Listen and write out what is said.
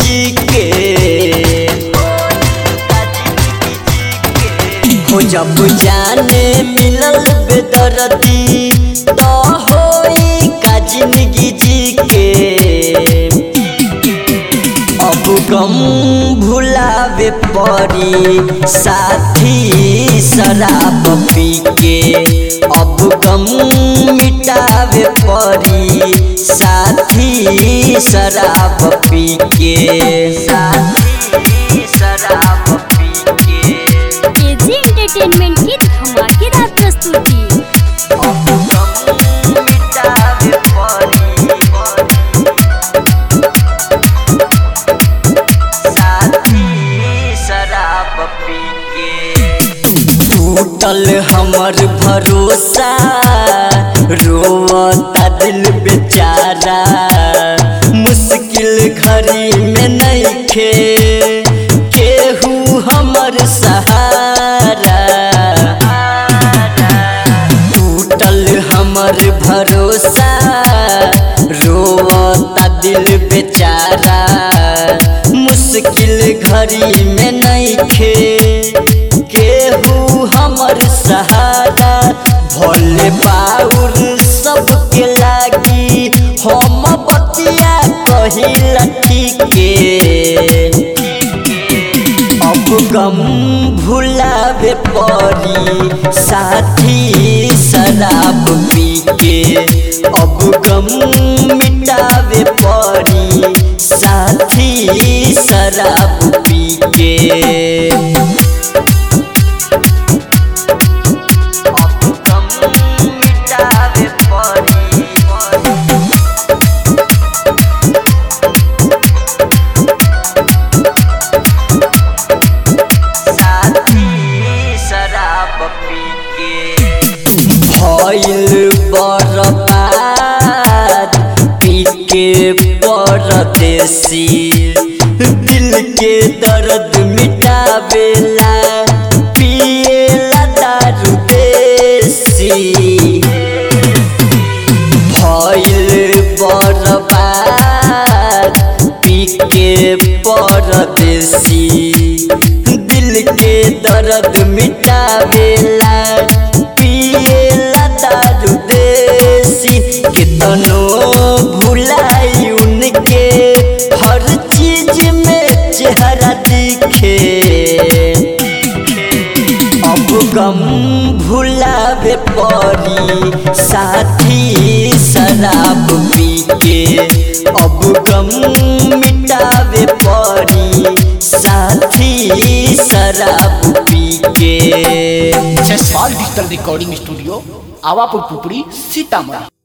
जी के हो जब जाने मिलल बेदर्दी तो होई का जिंदगी जी के अब गम भुलावे पड़ी साथी शराब पी के अब गम मिटावे पड़ी साथी शराब पी के साथी शराब पी के केजी एंटरटेनमेंट की धमाकेदार प्रस्तुति अब गम मिटावे पड़ी साथी शराब पी के टूटल हमर भरोसा रोवता दिल बेचारा मुश्किल घड़ी में नइखे केहू हमर सहारा टूटल हमर भरोसा रोवता दिल बेचारा मुश्किल घड़ी में नइखे केहू हमर सहारा भोले बाउर सबके लागी हम बतिया कहिला के अब गम भुलावे पड़ी साथी शराब पी के अब गम मिटावे पड़ी साथी शराब पी के अब गम मिटावे पड़ी साथी शराब पी के भइल बर्बाद पी के परदेसी दिल के दर्द मिटावेला पिएला दारू देसी भइल बर्बाद पी के परदेसी दिल के दर्द मिटावेला पिएला दारू देसी कितनो भुलाई उनके हर चीज में चेहरा दिखे अब गम भुलावे पड़ी साथी शराब पी के अब गम मिटावे पड़ी साथी शराब पी के Jaiswal digital recording studio Awapur Pupri Sitamarhi